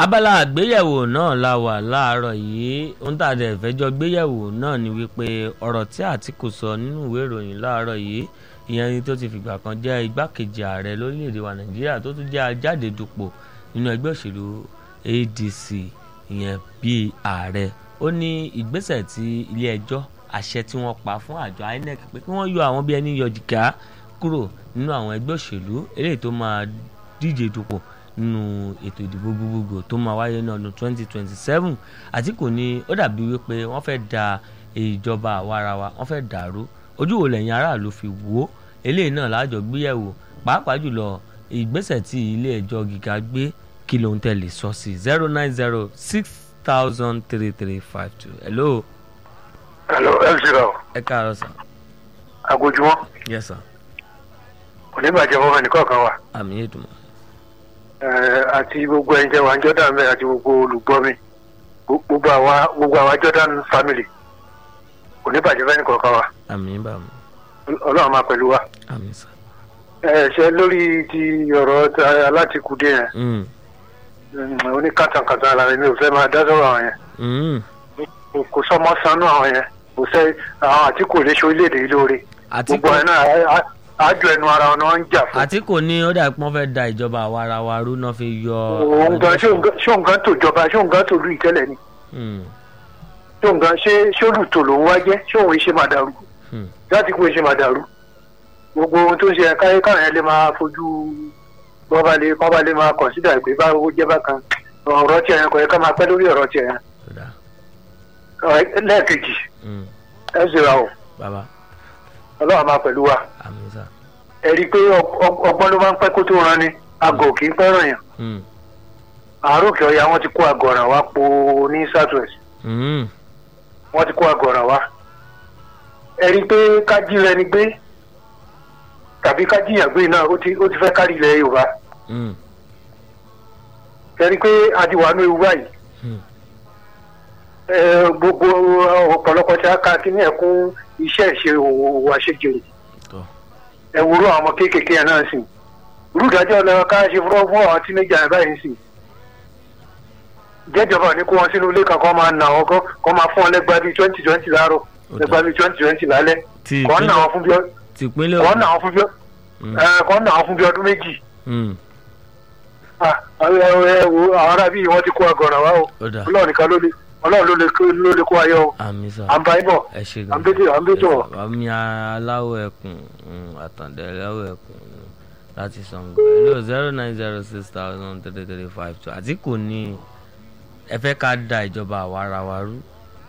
abala àgbéyẹ̀wò náà la wà láàárọ̀ yìí ohun tá a dẹ̀ fẹ́ jọ gbéyẹ̀wò náà ni wípé ọ̀rọ̀ tí Àtìkù sọ nínú ìwé ìròyìn láàárọ̀ yìí ìyẹn ni tó ti fìgbà kan jẹ́ igbákejì ààrẹ lórílẹ̀‐èdè wa Nàìjíríà tó tún jẹ́ ajáde dupò nínú ẹgbẹ́ òṣèlú ADC ìyẹn bíi ààrẹ ó ní ìgbésẹ̀ tí ilé ẹjọ́ àṣẹ tí wọ́n pa fún àjọ INEC pé kí wọ́n yọ àwọn bí ẹni yọ jìgá kúrò nínú àwọn ẹgbẹ́ òṣèlú eléyìí tó máa díje dupò nínú ètò ìdìbò gbogbogbò tó máa wáyé ní ọdún 2027 Àtìkù ní ó dàbí wípé wọ́n fẹ́ da ìjọba àwarawa wọ́n fẹ́ dàrú ojú wo lẹ́yìn aráàlú fi wò ó eléyìí náà láàjọ gbéyẹ̀wò pàápàá jùlọ ìgbésẹ̀ tí ilé ẹjọ́ gíga gbé kí ló ń tẹ̀lé sọ sí zero nine zero six thousand three three five two hello. hello mc raw ẹ káàárọ̀ sà. agojumọ yes sir. oníbàjẹ́ fọmọ ẹnìkan kan wà àmì ètùmọ̀. àti gbogbo ẹ̀yin tẹ́ wà ń Jordan mẹ́ àti gbogbo olùgbọ́ mi gbogbo àwa gbogbo àwa Jordan family oníbàjẹ́ fẹ́ nìkan kan wà àmì bàmù ọlọ́run máa pẹ̀lú wa. àmì sà. ẹ ṣe lórí ti ọ̀rọ̀ ta- alátìkúdé yẹn Mm, mm, oníkàtàkàtà ara rẹ̀ mi ò fẹ́ máa dá sọ̀rọ̀ àwọn yẹn mm. kò sọmọ sanú àwọn yẹn kò sẹ́ àwọn àtìkù lè ṣe orílẹ̀-èdè yìí lóore Àtìkù gbogbo ẹ̀ náà á- á- àjọ ẹnu ara wọn ni wọ́n ń jà fún. Àtìkù ní ó dà pé wọ́n fẹ́ da ìjọba àwarawa rú náà fi yọ. òun gan ṣé òun gan- ṣé òun gan tó jọba ṣé òun gan tó lù ìtẹ́lẹ̀ ni Mm, ṣé òun gan ṣé ṣé olùtò lòun wá jẹ́ ṣé òun ṣe máa dàrú mm. láti kú ṣe máa dàrú gbogbo ohun tó ń ṣe káyé káyọ̀ yẹn lè máa fojú wọ́n bá lè wọ́n bá lè máa kọ̀nsídà pé báwo jẹ́ bákan ọ̀rọ̀ tiẹ̀ yẹn kò yẹ ká máa pẹ́ lórí ọ̀rọ̀ tiẹ̀ yẹn Tó dáa. Ọ̀rẹ́- lẹ́ẹ̀kejì Mm, ẹ ṣe ra o bàbá ọlọ́run máa pẹ̀lú wa àmì sà. ẹ rí i pé ọg- ọg- ọgbọ́n ló máa ń pẹ́ kó tó ran ni àgọ̀ kì í fẹ́ràn yàn Mm, àárò kí ọya wọn ti kó àgọ̀ràn wá po ní southwest mm. wọ́n ti kó àgọ̀ràn wá ẹ rí i pé kájí rẹ ni gbé tàbí kájíyàn gbé náà ó ti ó ti fẹ́ kárí ilẹ̀ yorùbá Mm, ẹ rí i pé adiwanu ewu báyìí mm. ẹ, gbogbo ọ̀pọ̀lọpọ̀ tí a ka kí ní ẹ̀kún iṣẹ́ ìṣe òwò àṣejèrè Tọ́. ẹ wúrọ̀ àwọn ọmọ kéékèèké yẹn náà sì irú ìdájọ́ lọ ká ṣe fúnra fún àwọn tínéjà yẹn báyìí sì jẹ́jọba ní kó wọn sínú ilé kan kó máa nà wọn kó- kó máa fún wọn lẹ́gbàá bíi twenty twenty láàárọ̀ Ó dáa. lẹ́gbàá bíi twenty twenty lálẹ́ ti kọ́ nà ìpínlẹ̀ wọn fún bí ọ- ti ìpínlẹ̀ kọ́ Ògùn. nà wọn fún bí ọ- Mm, ẹ, kọ́ nà wọn fún bí ọdún méjì mm. Ah, àwọn ẹ- ẹ wo àwọn arábí wọn ti kó àgọ̀ràn wá o ó dáa. ọlọ́run nìkan ló lè ọlọ́run ló lè kó- ló lè kó ayọ̀ o àmì sà. à ń bá yín bọ̀ ẹ ṣe à ń bẹ́tẹ̀ à ń bẹ́tẹ̀ wọ̀. àmì aláwọ̀ ẹkùn mm, àtàndẹ̀ aláwọ̀ ẹkùn mm, láti Ṣàngó hello zero nine zero six thousand three three five two Àtìkù ní ẹ fẹ́ ká da ìjọba àwarawa rú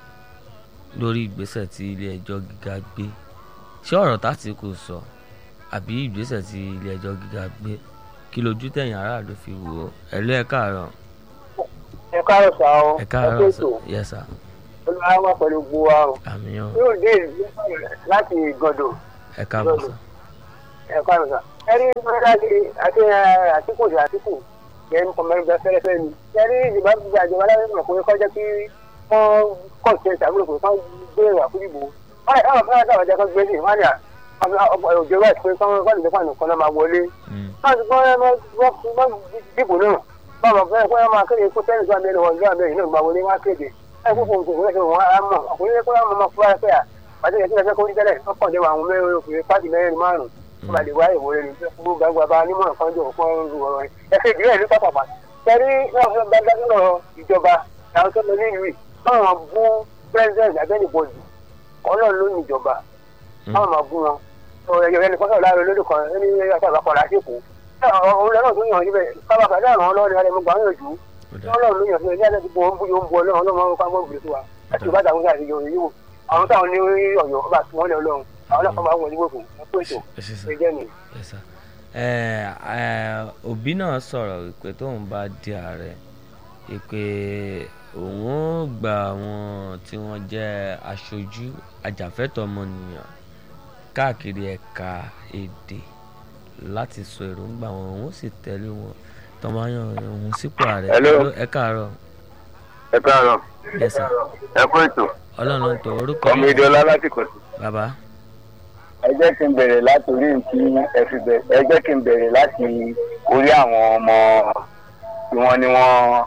lórí ìgbésẹ̀ tí ilé ẹjọ́ gíga gbé ṣé ọ̀rọ̀ tÁtìkù sọ àbí ìgbésẹ̀ tí ilé ẹjọ́ gíga gbé kí lójú tẹ̀yìn aráàlú fi wò ó ẹ lé ẹ káàárọ̀ ẹ káàárọ̀ sá o ẹ káàárọ̀ sà yes sir olùwà wà pẹ̀lú gbogbo wa o àmì ọ̀ yóò dé láti gọdọ̀ ẹ káàbọ̀ sà ẹ káàárọ̀ sá. ẹ rí láti àti àtìkù sí àtìkù yẹn kọ́ mẹ́rin bẹ fẹ́rẹ́fẹ́ ni. ẹ rí ìjọba gbogbo àjọba láti mọ̀ pé kọjá kí wọ́n kọ̀ sí ẹ̀sà àbúrò pé wọ́n gbé ìwà fún ìbò. wọ́n yà káwọn fẹ́ràn táwọn jẹ́ kó gbé sí wọ́n yà òjò wẹ̀ pé kọ́ wọ́n lè fún àná kan náà máa wọlé. Mm, wọ́n ti gbọ́ wọ́n dìbò náà báwọn fẹ́ kó máa kéde kó tẹ́lẹ̀ sọ́ọ́ mẹ́rin wọn lọ́wọ́ mẹ́rin náà máa wọlé wá kéde ẹ kó fún òṣèlú ẹ̀sìn wọn á mọ̀ ọkùnrin kó máa máa fúra pé à pàṣẹ ìyẹn tí wọ́n fẹ́ kó rí tẹ́lẹ̀ wọ́n kàn dé wọn àwọn mẹ́rin òkùnrin pàṣẹ mẹ́rin márùn-ún wọ́n máa lè wá ìwòrè ní fún gbàgbà bá nímọ̀ kan jọ fún ọ̀rọ̀ rẹ̀ ẹ̀sẹ̀ ìdílé ìlú pàpàpà tẹ̀rí gbàgbàgbà ìjọba àwọn tó lọ nílùú yìí báwọn bú president abẹ́nibọ̀dì ọlọ́run ló ní ìjọba mm. báwọn máa bú wọn ẹ̀yọ̀ ẹni kọ́sọ̀ láàrin olódò kan ẹni àtàwọn akọ̀rọ̀ àṣepọ̀ òun lọ́nà tó yàn síbẹ̀ kábàkà dáhùn ọlọ́run alẹ́ mọ́gbà ń yànjú ó dáa. ọlọ́run ló yàn síbẹ̀ ní àtẹ̀tí bọ̀ ń bú yóò ń bu ọlọ́run ọlọ́run máa ń ká mọ́ ìbùdó wa àti ìbátan àwọn àti ìyọ̀ yìí wò àwọn táwọn ní ọ̀yọ́ ọba tí wọ́n lé ọlọ́run àwọn náà kọ́ máa ń wọ̀ nígbò fún ẹ̀kú ètò ẹ ṣe sà. ẹ̀jẹ̀ ni. Yes, sir. ẹ ẹ òbí náà sọ̀rọ̀ wípé tóun bá di ààrẹ wípé òun ó gba àwọn tí wọ́n jẹ́ aṣojú ajàfẹ́tọ̀ọ́ ọmọnìyàn káàkiri ẹ̀ka èdè láti sọ èròǹgbà wọn òun ó sì tẹ̀lé wọn tọmọyàn òun sípò ààrẹ Hello. ẹ káàárọ̀ ẹ káàárọ̀ Yes, sir. ẹ kú ètò ọlọ́run tó orúkọ ọmọ yín ìdọ́lá láti kọ̀ sí. bàbá ẹ jẹ́ kí n bẹ̀rẹ̀ láti orí nkí ẹ fi bẹ̀rẹ̀ ẹ jẹ́ kí n bẹ̀rẹ̀ láti orí àwọn ọmọ tí wọ́n ní wọ́n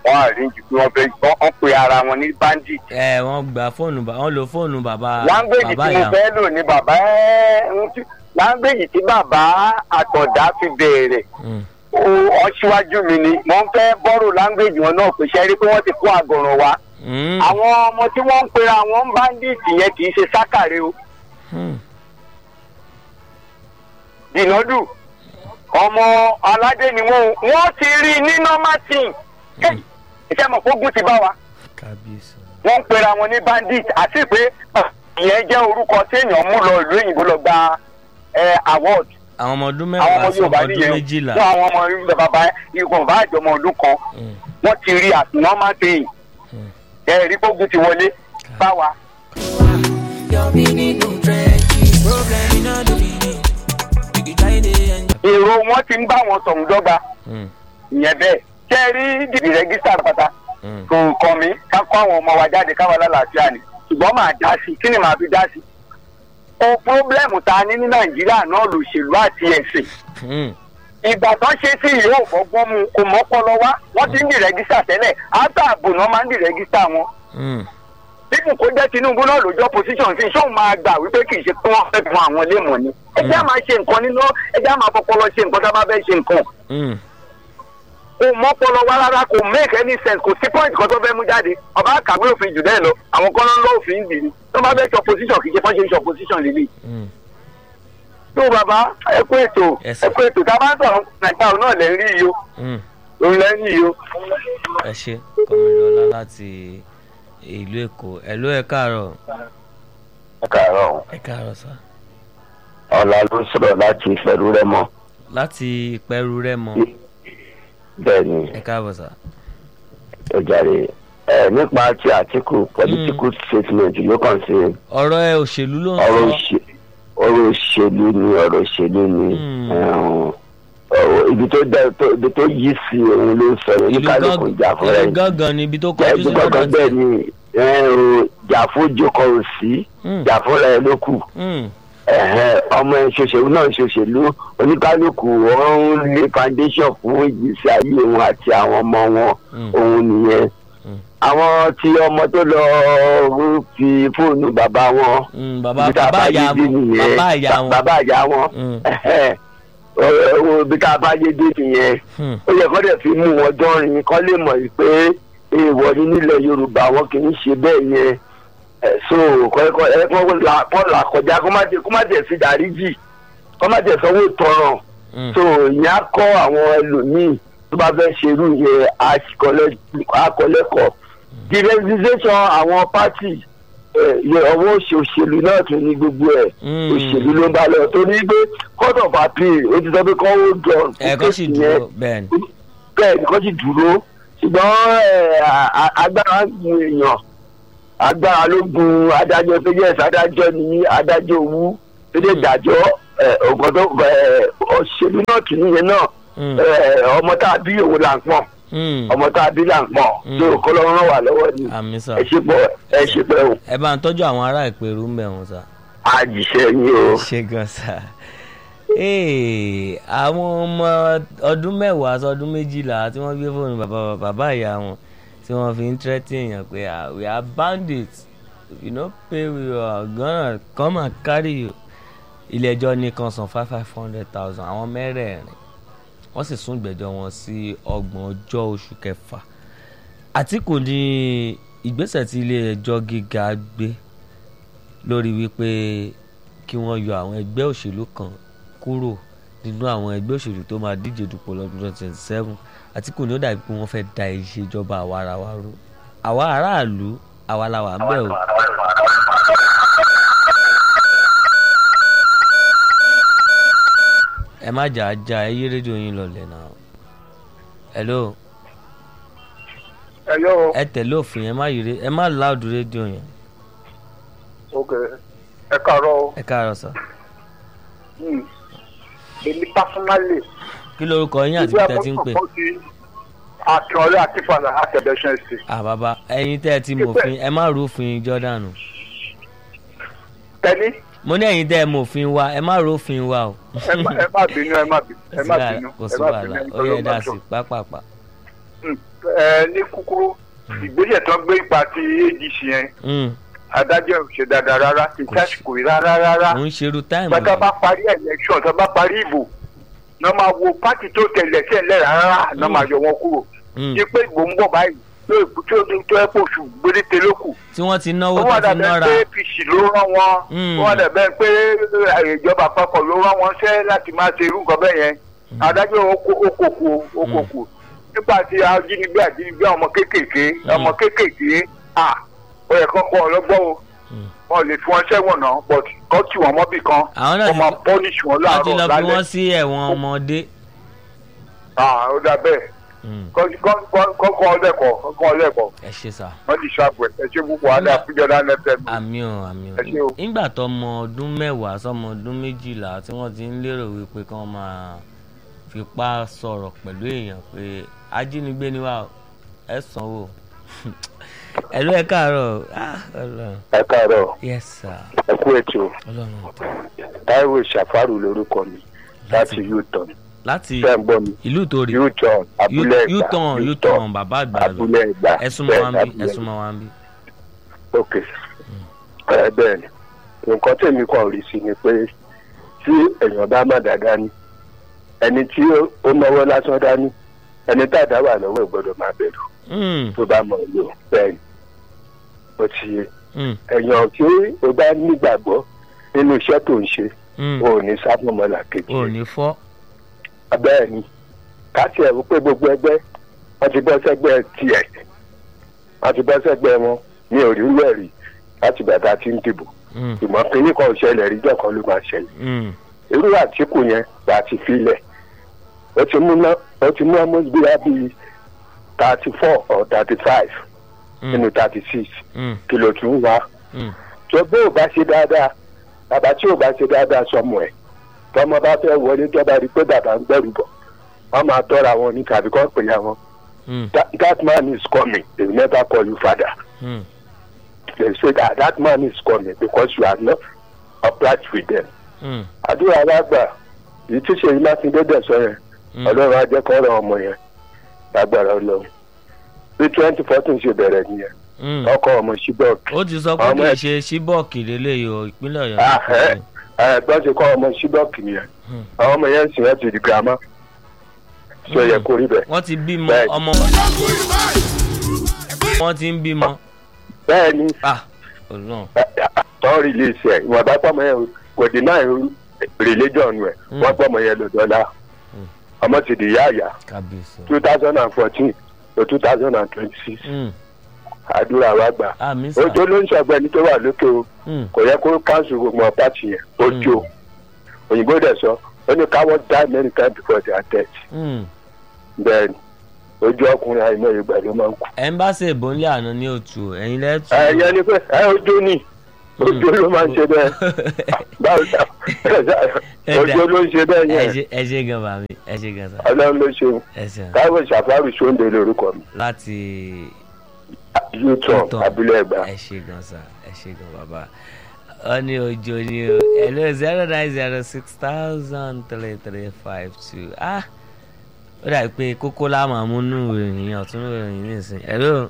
wọ́n àríǹjì pé wọ́n fẹ́ wọ́n pe ara wọn ní bandit. ẹ wọ́n gba fóònù ba- wọ́n lo fóònù bàbá láńgbèjì bàbá tí mo ìyá fẹ́ lò ní bàbá ẹ́ ń tí- láńgbèjì tí bàbá àtọ̀dá fi bẹ̀rẹ̀ Mm, ó ọṣíwájú mi ni mo ń fẹ́ bọ́rò láńgbèjì wọn náà pé ṣe rí pé wọ́n ti kó àgọ̀ràn wa. mm, àwọn ọmọ tí wọ́n ń pera wọn bandit yẹn kì í ṣe sákàrẹ́ o. mm. dìnàdù ọmọ aládé ni wọn wọn ti rí i ní normal team iṣẹ́ mọ̀ fógun ti bá wa kábíyèsí wọ́n ń pera wọn ní bandit àti pé ah, ìyẹn jẹ́ orúkọ téèyàn mú lọ ìlú òyìnbó lọ gba eh, award àwọn ọmọ ọdún àwọn ọmọ mẹ́wàá sí ọmọ yorùbá ọdún nìyẹn méjìlá fún àwọn ọmọ yorùbá bàbá ikùn bá àjọmọ ọdún kan Mm, wọ́n ti rí as normal team mm. ẹ rí fógun ti wọlé bá wa. Your meaning no trenches. Problem in all the meaning. You can try to enjoy. èrò wọn ti ń bá wọn sọ̀rọ̀ dọ́gba Mm, ìyẹn bẹ́ẹ̀ ṣe rí dìbì rẹ́gísítà pátá mm. kò kàn mí ká kó àwọn ọmọ wa jáde káwa lálàáfíà ni ṣùgbọ́n máa dá sí i kí ni màá fi dá sí i. o pírọ́blẹ́mù tá a ní ní nàìjíríà náà lòṣèlú àti ẹ̀sìn Mm, ìgbà tán ṣe sí ìlú òfògbọ́n mu kò mọ́pọ́lọ wá wọ́n ti ń di rẹ́gísítà tẹ́lẹ̀ áńtà ààbò náà máa ń di rẹ́gísítà wọn. mm. bíbù kó jẹ́ tinubu náà lójọ́ position sí sóun máa gbà wípé kì í ṣe pé wọ́n fẹ́ fún àwọn lémọ̀ ni. ẹ jẹ́ àmà ṣe nǹkan nínú ẹ jẹ́ àmà fọpọlọ ṣe nǹkan tá a bá fẹ́ ṣe nǹkan Mm, kò mọ́pọ́lọ wá rárá kò make any sense kò sí point kan tó fẹ́ mú jáde ọba kàwé òfin jù bẹ́ẹ̀ lọ àwọn kan ló ń lọ òfin dì ní tó bá fẹ́ ṣe opposition kì í ṣe fọ́n ṣe ń ṣe opposition lélẹ̀. mm. tó bàbá ẹ kú ètò Yes, ẹ kú ètò tá a bá ń sọ̀rọ̀ nàìjíríà náà lẹ́ ń rí yìí o Mm. òun lẹ́ ń rí yìí o. ẹ ṣe kọmílọlá láti ìlú èkó ẹ ló ẹ káàárọ̀ ẹ káàárọ̀ ẹ káàárọ̀ sá ọ̀la ló sọ̀rọ̀ láti ìfẹ́rú rẹ mọ́ láti ìpẹ́rù rẹ̀ mọ́ bẹ́ẹ̀ ni ẹ káàbọ̀ sá. ó jáde ẹ nípa ti àtìkù political statement ló kàn sí ọ̀rọ̀ ẹ òṣèlú ló ń ọ̀rọ̀ sọ òṣè- ọ̀rọ̀ òṣèlú ni ọ̀rọ̀ òṣèlú ni Hmm. ẹ̀hún, ọ̀rọ̀ ibi tó dá tó- ibi tó yí sí òun ló ń sọ̀rọ̀ ìlú oníkálukú jà fún rẹ̀ ìlú gángan ni ibi tó ẹ̀ kọjú sí gbogbo lọ́dọ̀ bẹ́ẹ̀ tiẹ̀. ni ẹ̀hún, jà fún jókòó òsì Hmm, jà fún rẹ̀ ló kù hmm, ẹ̀hẹ́n, ọmọ ẹ̀ ṣòṣèlú náà ṣòṣèlú oníkálukú wọn ń lé foundation fún ìgbésí ayé wọn àti àwọn ọmọ wọn hmm, òun nìyẹn Mm. àwọn tí ọmọ tó lọ fi fóònù bàbá wọn hmm. bàbá ibi tá a bàbá bá ìyá yé dé wọn nìyẹn bàbá ìyá wọn. bàbá ìyá wọn Hmm, ọ̀rọ̀ ibi tá a bá yé dé nìyẹn hmm, ó yẹ kó dẹ̀ fi mú wọn dánrin kó lè mọ̀ pé èèwọ̀ ní nílẹ̀ yorùbá wọn kì í ṣe bẹ́ẹ̀ yẹn Ẹ̀, so kọ́ ẹ kọ́ là kọ́ là kọjá kó má tẹ̀ kó má tẹ̀ fi dáríjì kó má tẹ̀ sanwó tọrọ hmm. so ìyẹn á kọ́ àwọn ẹlòmíì tó bá fẹ́ ṣerú yẹn akọlẹ́kọ̀ọ́ diversification àwọn party ọwọ́ òṣèlú náà tún ní gbogbo ẹ̀ Hmm. òṣèlú ló ń bá lọ torí pé court of appeal ó ti sọ pé kọ́ ó jọ ẹ̀kọ́ sì dúró bẹ́ẹ̀ ni. bẹ́ẹ̀ ni kọ́ sì dúró ṣùgbọ́n ẹ̀, a- a- agbára ń gun èèyàn agbára ló gun adájọ́ tó yẹ adájọ́ ní adájọ́ owó tó dé Hmm. dájọ́ ọ̀gbọ́n tó ẹ̀, òṣèlú náà tún níyẹn náà Hmm, ẹ̀, ọmọ tá a bí òun là ń pọ̀n hmm. ọmọ tá a bí là ń pọ̀n Hmm. tó kọ́ lọ́wọ́ ràn wá lọ́wọ́ ni àmì sá ẹ ṣe pọ̀ ẹ ṣe pẹ́ o ẹ bá ń tọ́jú àwọn ará ìpèrú ń bẹ̀ wọ́n sá. àjìṣẹ́ yín o. ṣe gan sa Ee, àwọn ọmọ ọdún mẹ́wàá sọdún méjìlá tí wọ́n gbé fóònù bàbá bàbá ìyá wọn tí wọ́n fi ń tẹ́tí èèyàn pé ah, we are bandits if you no pay we are gonna come and carry you ilé ẹjọ́ ní kan san five five hundred thousand àwọn mẹ́rẹ̀ẹ̀rin wọ́n sì sún ìgbẹ́jọ́ wọn sí ọgbọ̀n ọjọ́ oṣù kẹfà Àtìkù ní ìgbésẹ̀ tí ilé ẹjọ́ gíga gbé lórí wípé kí wọ́n yọ àwọn ẹgbẹ́ òṣèlú kan kúrò nínú àwọn ẹgbẹ́ òṣèlú tó máa díje dupò lọ́dún twenty twenty seven Àtìkù ní ó dàbí pé wọ́n fẹ́ da ìṣèjọba àwa ara wa rú àwa aráàlú àwa la wà ń bẹ̀ o. ẹ má jà á já ẹ yí rédíò yín lọlẹ̀ náà. hello Hello. ẹ tẹ̀lé òfin ẹ má yí ré ẹ má láòdù rédíò yẹn ok ẹ káàárọ̀ o. ẹ káàárọ̀ sọ. Hmm. èmi personally. kí lorúkọ yín àti bí tẹ́ ti ń pè. akínọlé akínfàlà àtẹ̀bẹ̀ṣẹ̀ sí. à bàbá ẹ̀yin tẹ́ ẹ ti mòfin ẹ má rúfin Jordan tẹ́ni mo ní ẹ̀yin tẹ́ ẹ mòfin wa ẹ má rúfin wa o. ẹ má ẹ má bínú ẹ má bínú ẹ má bínú kò ẹ sí má wàhálà bínú ó yẹ dá sí pápápá. ẹ ní kúkúrú ìgbésẹ̀ tó ń gbé ipa ti adc yẹn Mm. adájọ́ ò ṣe dáadáa rárá kì í tásìkò yìí rárá rárá mo ń ṣerú táìmù bàtà yìí. bá parí election tó bá parí ìbò náà máa wo pátì tó tẹ̀lé sẹ́lẹ̀ rárá náà máa yọ wọn kúrò Mm. ní pé ìbò ń bọ̀ báyìí tó ìbò tó tó ẹ pé oṣù gbéréte ló kù tí wọ́n ti náwó ó tó wà ti dàbẹ́ nọ́ra pé apc ló rán wọn Mm. ó wà dàbẹ́ pé ìjọba àpapọ̀ ló rán wọn ṣẹ́ láti máa ṣe irú nǹkan bẹ́ẹ̀ yẹn adájọ́ okòkò okòkò nígbà tí ajínigbé ajínigbé àwọn ọmọ kéékèèké ọmọ kéékèèké à ó yẹ kán kọ́ ọlọ́gbọ́n o Mm. wọn lè fi wọn sẹ́wọ̀n náà but kọ́ tì wọ́n mọ́bì kan Àwọn náà wọ́n ti- máa pọ́nìṣì wọn wọ́n ti lọ láàárọ̀ fi wọ́n lálẹ́ sí ẹ̀wọ̀n ọmọdé. Ah, ó dà bẹ́ẹ̀ Mm. kọ́kọ́ ọlẹ́kọ̀ọ́ kọ́kọ́ ọlẹ́kọ̀ọ́ ẹ ṣe sà. wọ́n ti ṣàbẹ̀ ẹ ṣe púpọ̀ adé àfijọ́dá nẹ́tẹ̀ mi. àmì ò àmì ò Ẹ ṣé o. nígbà tó ọmọ ọdún mẹ́wàá sọmọ ọdún méjìlá tí wọ́n ti ń lérò wípé kí wọ́n máa fipá sọ̀rọ̀ pẹ̀lú èèyàn pé ajínigbé ni wà ó, ẹ sanwó ẹ̀lú ẹ káàárọ̀ Ah, Ọlọ́run. ẹ káàárọ̀ yes sir ẹ kú ètò ọlọ́run ọ̀tọ̀ táíwò ṣàfàrù lórúkọ mi láti uton láti fẹ́ ń gbọ́ mi ìlú ìtòrì uton abúlé ẹ̀gbá uton uton bàbá àgbà lọ abúlé ẹ̀gbá ẹ̀sùn mọ́ wa ń bí abúlé ẹ̀sùn mọ́ wa ń bí. ok ẹ bẹ́ẹ̀ ni nǹkan tèmi kàn rí sí ni pé tí èèyàn bá má dáadáa ní ẹni tí ó- ó náwó lásán dání ẹni tá a dá wà lọ́wọ́ ẹ̀ gbọ́dọ̀ máa bẹ̀rù Mm, tó bá mọ̀ ọ́ lò bẹ́ẹ̀ ni ó ti yé mm, èèyàn tí o bá nígbàgbọ́ nínú iṣẹ́ tó ń ṣe mm. o ò ní sábọ̀mọ́là kejì ò ní fọ́. bẹ́ẹ̀ ni káàtì ẹ̀rú pé gbogbo ẹgbẹ́ wọ́n ti bọ́ sẹ́gbẹ́ tiẹ̀ wọ́n ti bọ́ sẹ́gbẹ́ wọn ní òrìlú ẹ̀rí láti bàtà tí ń dìbò Mm, ìmọ̀ kínní kan ò ṣẹlẹ̀ rí jọ̀kan ló máa ṣẹlẹ̀ mm, irú àtìkù yẹn là ti filẹ̀ ó ti mú ná ó ti mú almost bí wá bíi thirty four or thirty five nínú mm, thirty six mm, kìlọ̀ tún wá mm. tó bó o bá ṣe dáadáa bàbá tí o bá ṣe dáadáa sọmọ ẹ tọmọ bá fẹ́ wọlé tọ́ba rí pé bàbá ń gbẹ̀rù bọ̀ wọ́n máa tọ́ra wọn ní tàbí kọ́ pè ya wọn Mm, that, that man is coming they will never call you father mm, they say that that man is coming because you are not upright with them. mm, àdúrà alágbà èyí tí ṣèyí mákindé dẹ̀ sọ yẹn mm. ọlọ́run ajẹ́kọ̀ọ́rọ̀ ọmọ yẹn lágbára ọlọ́run bí twenty fourteen ṣe bẹ̀rẹ̀ nìyẹn Mm. ọkọ ọmọ ṣíbọ̀ọ̀kì ó ti sọ pé Ọmọ kì í ẹ̀- ṣe síbọ̀ọ̀kì lélẹ́yìí o ìpínlẹ̀ ọ̀yọ́ Ah, ló ẹ. kọ́ ẹ̀gbọ́n ti kọ́ ọmọ ṣíbọ̀ọ̀kì nìyẹn Hmm. àwọn ọmọ yẹn ń sìn wọ́n ti di girama ṣe yẹ kó rí bẹ́ẹ̀. wọ́n ti bímọ Bẹ́ẹ̀. ọmọ wọ́n ti ń bímọ bẹ́ẹ̀ ni ah ọlọ́run tọ́ release ẹ̀ ìwọ̀n bá pọ̀ mọ́ yẹn kò deny religion rẹ̀ Hmm. wọ́n pọ̀ mọ́ yẹn lọ́dọ́lá Hmm. ọmọ ti di yáàyà kábíyèsí two thousand and fourteen to two thousand and twenty-six Mm, àdúrà wa gbà àmì sà ojú ló ń ṣọ̀gbẹ́ni tó wà lókè o Mm, kò yẹ kó council gbogbo pàtì yẹn ojú o òyìnbó dẹ̀ sọ ó ní káwọ́ die many times before their death mm. bẹ́ẹ̀ ni ojú ọkùnrin àìmọ̀ ìgbà ló máa ń kú. ẹ̀ńbáṣe ìbónlé àná ní òtù ẹ̀yin lẹ́tù ẹ̀yẹ ni pé ẹ ojú ni ojú ló máa ń ṣe bẹ́ẹ̀ báwo ṣá ojú ló ń ṣe bẹ́ẹ̀ ẹ yẹn ṣe- ẹ ṣe gan bàmí ẹ ṣe gan sà ọlọ́run ló ṣe ẹ ṣeun táwọn ṣàfárù ṣóńdè lórúkọ mi láti yúùtọ̀ Yútọ̀. abúlé ẹ̀gbá. ẹ ṣe gan sà ẹ ṣe gan bàbá ọ ní ojo ni o hello zero nine zero six thousand three three five two ah ó dàbí pé kókó láàmú amúnú ìròyìn ọ̀tún ìròyìn nìsín hello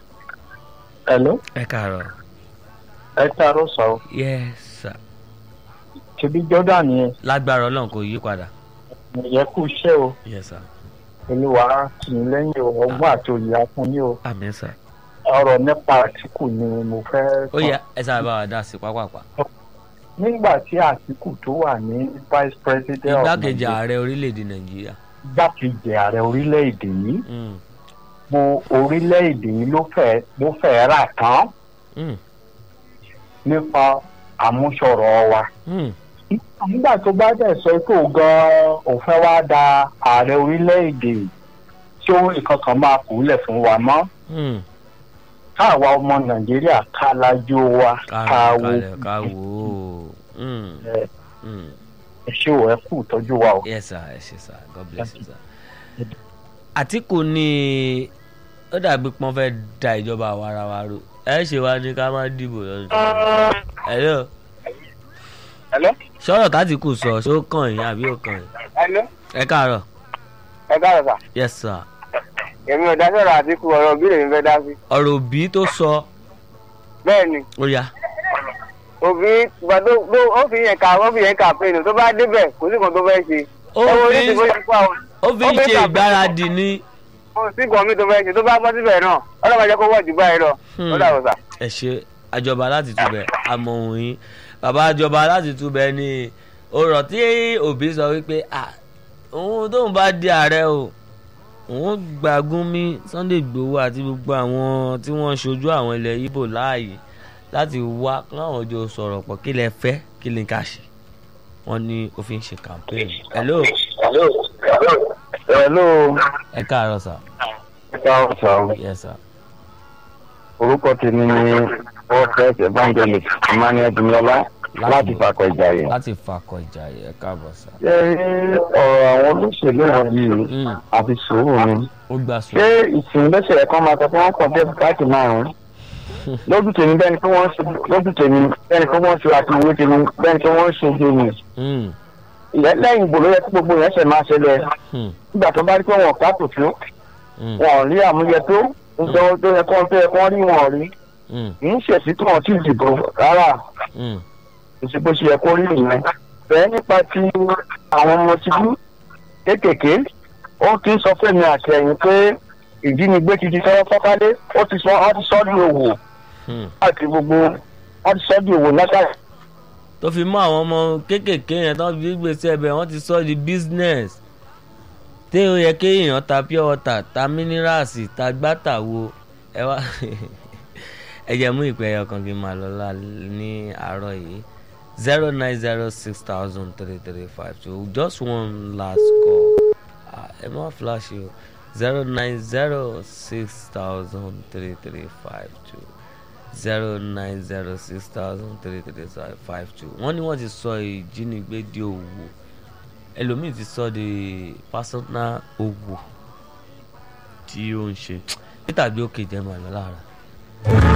Hello, ẹ káàárọ̀ ẹ káàárọ̀ sọ ọ́. yes sir Ṣebí Jordan yẹn, lágbára ọlọ́run kò yí padà ìyẹn kú iṣẹ́ o. yes sir Olúwa tì í lẹ́yìn o, ọgbọ́n àti òye afún yín o. àmín sir Ọ̀rọ̀ nípa Àtìkù ni mo fẹ́ ó yẹ ẹ sábà bá wa dá sí pápápá Nígbà tí Àtìkù tó wà ní Vice President of igbákejì Nigeria, ààrẹ orílẹ̀-èdè nàìjíríà igbákejì ààrẹ orílẹ̀-èdè yìí, Mm, mo orílẹ̀-èdè yìí ló fẹ́ ló fẹ́ rà tán mm, nípa àmúṣọrọ̀ wa. mm, nígbà tó bá dẹ̀ sọ pé òun gan-an òun fẹ́ wá da ààrẹ orílẹ̀-èdè tí ó nǹkan kan máa kú lẹ̀ fún wa mọ́ mm. káàwa ọmọ nàìjíríà ká lajú wa ká ká wo kalẹ̀ ká wò ó Mm, ẹ mm. ẹ ṣé o ẹ kú ìtọ́jú wa o. yes sir ẹ ṣe sir god bless you sir. àtìkù ni ó dàbí pọ́n fẹ́ da ìjọba àwarawa ro ẹ ṣe wá ní ká má dìbò lọ́dún tó ń bọ̀. hello Hello? sọ̀rọ̀ tátìkù sọ ṣé ó kàn yín àbí ó kàn yín Hello? ẹ káàárọ̀ ẹ káàárọ̀ sà yes sir èmi ò dá sọ̀rọ̀ àtìkù ọ̀rọ̀ òbí lèmi fẹ́ dá sí. ọ̀rọ̀ òbí tó sọ bẹ́ẹ̀ ni ó yá òbí gbàdó ó fi yẹn kà ó fi yẹn kà pé nù tó bá débẹ̀ kò sí kan tó fẹ́ ṣe. ó ẹ wo fi oríṣi bóyá kó àwọn ó fi ń ó fi ṣe kà- ìgbáradì ní kò sí kan mi tó fẹ́ ṣe tó bá bọ́ síbẹ̀ náà ọlọ́mọ jẹ́ kó wọ̀ jù báyìí lọ Hmm. ó dàbọ̀ sà. ẹ ṣe àjọba láti túbẹ̀ àmọ́ òun yín bàbá àjọba láti túbẹ̀ ni ọ̀rọ̀ tí òbí sọ wípé ah òun tóun bá di ààrẹ o òun gba Gúnmi Sunday Igboho àti gbogbo àwọn tí wọ́n ń ṣojú àwọn ilẹ̀ Ìgbò láàyè láti wá káwọn jọ sọ̀rọ̀ pọ̀ kí lẹ fẹ́ kí lè ká ṣe wọ́n ní ó fi ń ṣe campaign hello hello ẹ káàárọ̀ sà káwọn sọ yes sir orúkọ tèmi ni prophet evangelist emmanuel dumiola láti fakọ ìjàyè. láti fakọ ìjà yẹ káàbọ̀ sà ṣé ọ̀rọ̀ àwọn olóṣèlú wọ̀nyí Mm, àti sùúrù ni ó gbà sùn ṣé ìsìn lọ́sẹ̀ ẹ̀kọ́ máa sọ pé wọ́n kàn dé káàkiri márùn-ún lójú tèmi bẹ́ẹ̀ ni pé wọ́n ṣe lójú tèmi bẹ́ẹ̀ ni pé wọ́n ṣe àti ìwé tèmi bẹ́ẹ̀ ni pé wọ́n ṣe jèmi Mm, ìyẹn lẹ́yìn ìbò ló yẹ kí gbogbo yẹn ṣe máa ṣẹlẹ̀ mm, nígbà tó bá rí pé wọn ká kò tó mm, wọn ò rí àmúyẹ tó nítorí tó yẹ kó tó yẹ kó rí wọn ò rí mm, kì í ṣèṣì tí wọn ti dìbò rárá mm. ìṣe bó ṣe yẹ kó rí nìyẹn bẹ́ẹ̀ nípa ti àwọn ọmọ tìlú kéékèèké ó ti ń sọ fẹ́mi àtẹ̀yìn pé ìjínigbé ti di fẹ́rẹ́ fọ́kálé ó ti sọ ọ́ ti sọ́ di òwò Hmm. láti gbogbo ọ́ ti sọ́ di òwò látàrí. tó fi mọ àwọn ọmọ kéékèèké yẹn tó fi gbèsè ẹbẹ wọn ti sọ di business tí ó yẹ kéèyàn ta pure water ta minerals ta gbàtà wo ẹ wá ẹ jẹ́ mú ìpè ẹyọ kan kí n máa lọ lá ní àárọ̀ yìí zero nine zero six thousand three three five two just one last call Ah, ẹ má flash o zero nine zero six thousand three three five two zero nine zero six thousand three three five two wọ́n ní wọ́n ti sọ ìjínigbé di òwò ẹlòmíì ti sọ di personal òwò tí ó ń ṣe peter bí ó kejì ẹ̀ máa lọ lára.